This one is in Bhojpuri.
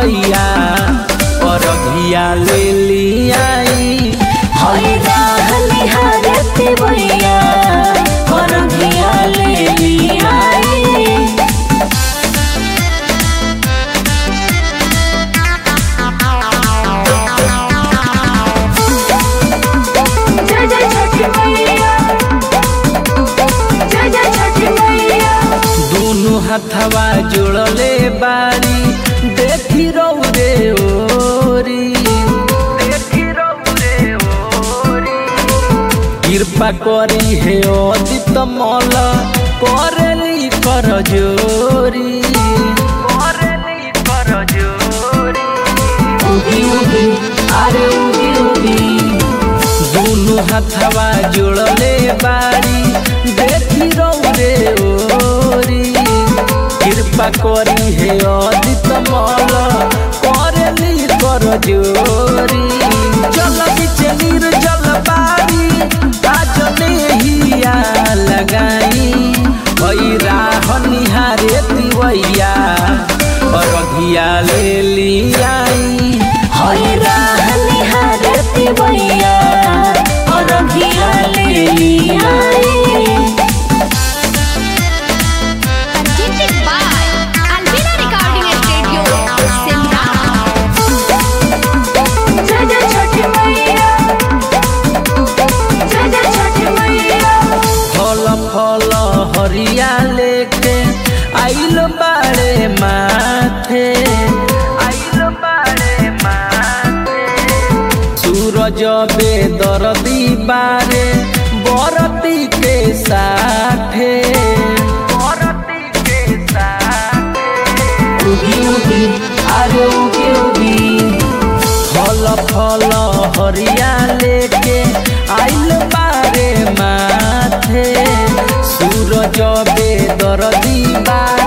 तिवैया अरघिया ले लियाई हई रहली हरती भैया करगिया ले लियाई जय जय छठी मैया जय जय छठी मैया दोनों हथवा जोड़ले बारी देखी रौरे ओरी देखी रौरे ओरी कृपा करी हे अदित मल करली कर जोरी करली कर जोरी उगी उगी अरे उगी उगी दोनों हथवा जोड़ले बारी देखी रौरे ओरी कृपा करी हे अदित मल करली कर जोरी जल बिच निर्जल बारी आज हिया लगाई भई राह निहारे तिवैया अरघिया ले लियाई हई रहली हरती भैया करगिया ले लियाई Presented by Alvina Recording Studio, Simla. जय जय छठी मैया जय जय छठी मैया फल फल हरिया लेके आइल बाड़े माथे आइल बाड़े माथे सूरज बेदरदी बारे बरती के साथे बरती के साथे उगी उगी अरे उगी उगी फल फल हरिया लेके आइल बारे माथे सूरज बेदरदी बारे